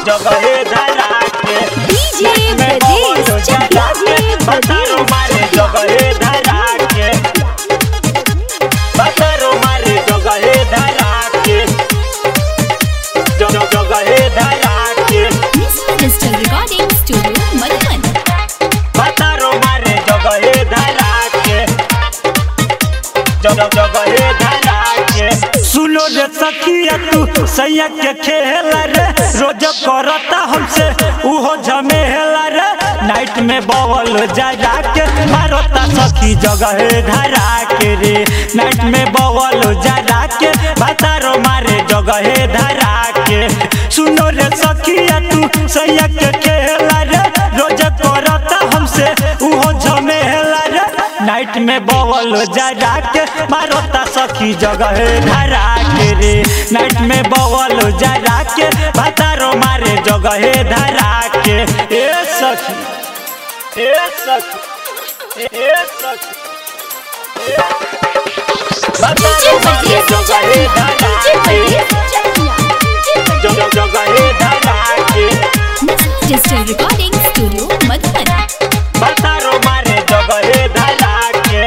जगहे धरा के डीजे में ब्रजेश बवल चकिया जगह के बतारो मारे जगहे धरा के बतारो मारे जगहे धरा के जग जगहे धरा के mister digital recording studio Madhuban बतारो मारे जगहे धरा के जग जगहे धरा के सुनो रे सखिया तू सैया के खेला रे रोज करता हमसे उहो झमेला रे नाइट में बवल जा जा के मारता सखी जगहे धरा के रे नाइट में बवल जा जा के बतारो मारे जगहे धरा के सुनो रे सखिया तू सैया के खेला रे रोज करता हमसे उहो झमेला रे नाइट में बवल जा जा के मारता सखी जगह धरा के रे नाइट में बवल जा जा के बतारो मारे जगह धरा के ए सखी ए सखी ए सखी बतारो मारे जगह धरा के जगह जगह धरा के mister digital recording studio Madhuban बतारो मारे जगहे धरा के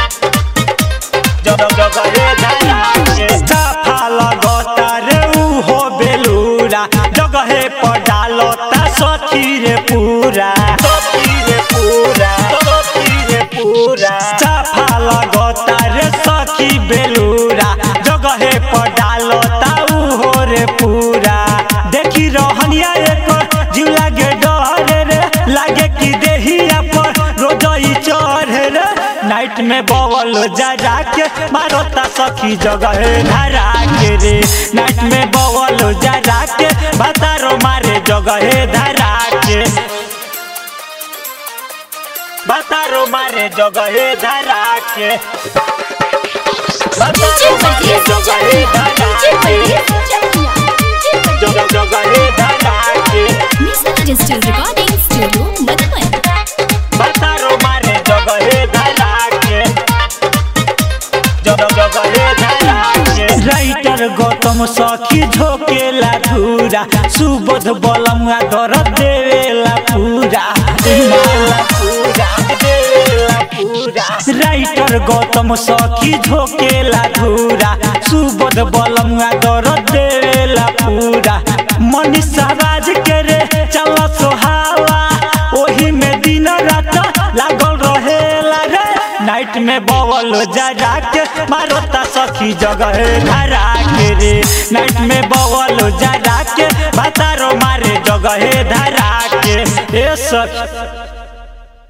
जग जगहे धरा के साफा लगता रे उहो बेलूरा जगहे पर डालता सखी रे पूरा सखी रे पूरा सखी रे पूरा साफा लगता रे सखी बेलूरा जगहे पर डालता उहो रे पूरा देखी रहनिया एकर जीव लागे डर रे लागे कि देहिया पर रोजई चढ़े रे नाइट में बवल जा जा के मारता सखी जगह धरा के रे नाइट में बवल जा जा के बतारो मारे जगह धरा के बतारो मारे जगह धरा के बतारो मारे जगह धरा के जगह जगह धरा के mister digital recording studio Madhuban बतारो मारे जगहे धरा के जग जगहे धरा के राइटर गौतम सखी झोकेला धूरा सुबोध बलमुआ दर देवेला पूरा देवेला पूरा देवेला पूरा राइटर गौतम सखी झोकेला धूरा सुबोध बलमुआ दर देवेला पूरा मनीषा राज के रे चल सोहावा ओही में दिन रात लागल रहेला रे नाइट में बवल जा जा के मारता सखी जगह धरा के रे नाइट में बवल जा जा के बतारो मारे जगह धरा के ए सखी